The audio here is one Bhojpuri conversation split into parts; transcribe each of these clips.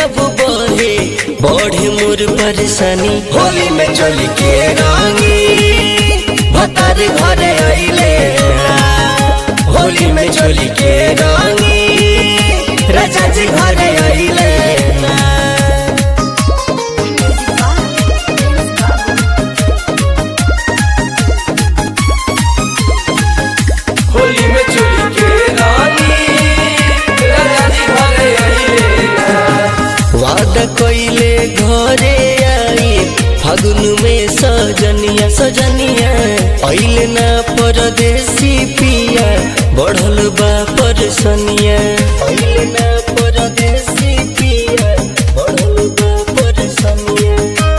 जब बहे बढ़े मोर परेशानी होली में चली के रंगी भतार घरे अइले होली में चली के रंगी राजा जी घरे अइले होली में चोली के रानी राजा जी घरे आइले वादा कइले घरे आई फागुन में सजनिया सजनिया अइले ना परदेसी पिया बढ़ल बा परसनिया अइले ना परदेसी पिया बढ़ल बा परसनिया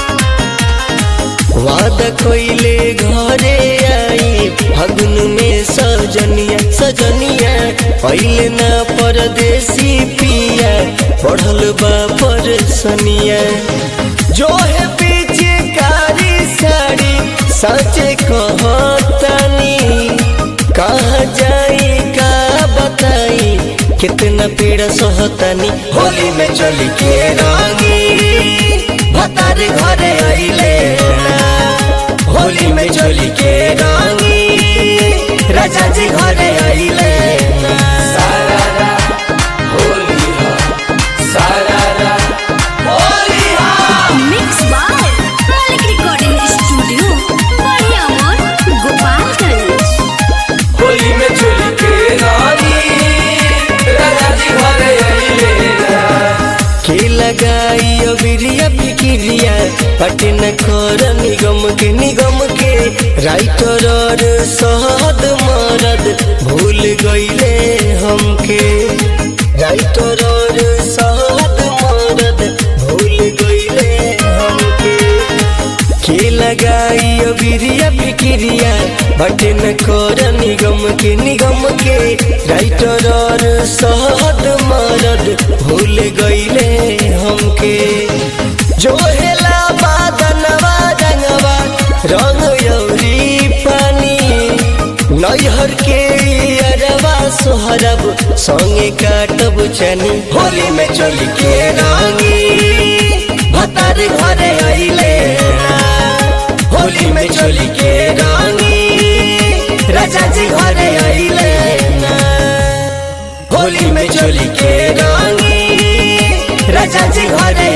वादा कइले घरे आई फागुन में सजनिया सजनिया अइले ना परदेसी पिया पढ़ल बा परसनिया जो है पीछे कारी साड़ी सचे कहतानी कहाँ जाई का बताई कितना पीड़ा सहतानी होली में चली के रंगी भतार घरे अइले होली में चली के रंगी राजा जी घरे अइले सारारा होली हा सारारा होली हा mix by Malik recording studio Badiyamor Gopalganj Holi में चोली के रानी राजा जी घरे आइले के लगाई अबिरिया फिकिरिया पटन कर निगम के निगम के राइटर और सहद मरद भूल गईले हमके राइटर और सहद मरद भूल गईले हमके के लगाई अबिरिया फिकिरिया बटन कर निगम के निगम के राइटर और सहद मरद भूल गईले हमके जो हेला बादनवा रंगवा रंग यौरी पानी नैहर के अरवा सोहरब संगे काटब चनी होली में चली के रंगी भतार घरे अइले होली में चली के रंगी राजा जी घरे अइले होली में चली के रंगी राजा जी घरे